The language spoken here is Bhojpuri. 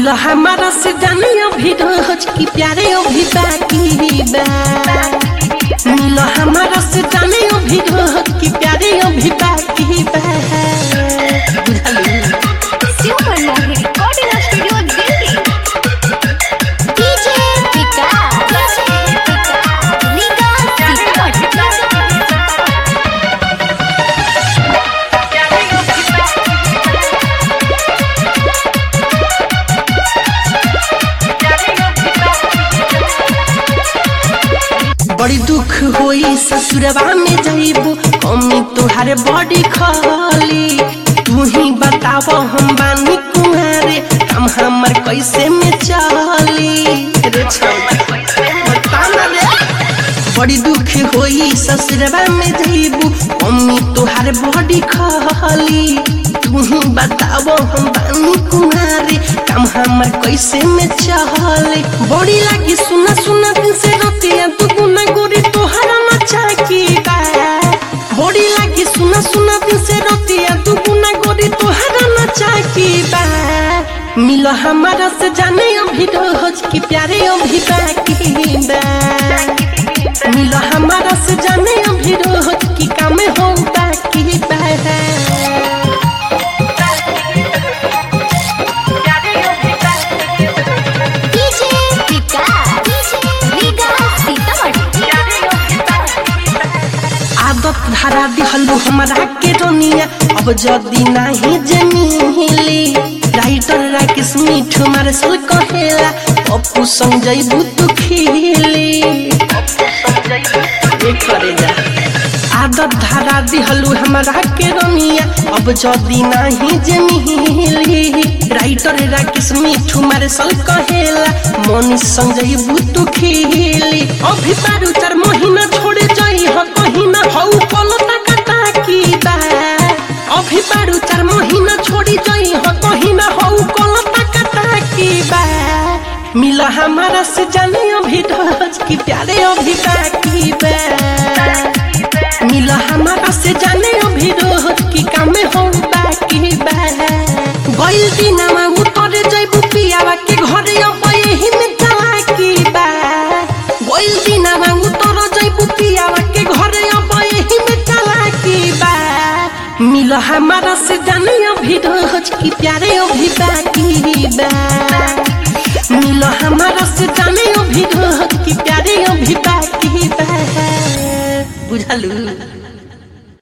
मिलो हमारा से जाने अभी रोज की प्यारे अभी बाकी बा मिलो हमारा से जाने अभी रोज की प्यारे अभी बाकी बा बुझलिए super Mohit recording studio Delhi DJ Vikas लीगा सीतामढ़ी बड़ी दुख होई ससुरवा में जाइबू कमी तुहारे बड़ी खाली तू ही बताव हम बानी कुहारे हम हमर कैसे में चली रे छौवा, बता ना रे। बड़ी दुख होई ससुरवा में जाइबू कमी तुहारे बड़ी खाली तू ही बताव हम बानी कुहारे काम हमर कैसे में चले बड़ी लागी सुना सुना दिन से रतिया तू गुना गोरी तोहरा मचा की बा बड़ी लागी सुना सुना दिन से रतिया तू गुना गोरी तोहरा मचा की बा मिलो हमारा से जाने अभी रोज की प्यारे अभी बाकी बा मिलो हमारा से जाने अभी रोज की काम हो बाकी बा डीजे विकास लीगा सीतामढ़ी आदत धरा दिहलू हमरा के रोनिया अब जदी नाही जमीली राइटर राकेश मिठू मारे सल कहेला अपू संग जइबू तू खिली ये करे जा आदत धरा दिहलू हमरा के रोनिया अब जदी नाही जमीली राइटर राकेश मिठू मारे सल कहेला मनी संग जइबू तू खिली अभी बारू चार महीना छोड़े जाई ह कहीं ना हऊ पलता कटा की बा अभी बारू चार महीना छोड़ी जाई ह कहीं ना हऊ पलता कटा की बा मिला हमारा से जाने अभी रोज की प्यारे अभी बाकी बा मिला हमारा से जाने अभी रोज की काम हो बाकी बा गइल दिनमा उतरे जइबू पियावा के घरे अब यही में चला की बा गइल दिनमा उतर जइबू पियावा के घरे अब यही में चला की बा मिल हमारा से जाने अभी रोज की प्यारे अभी बाकी बा मिल हमारा से जाने अभी रोज की प्यारे अभी बाकी बा बुझलू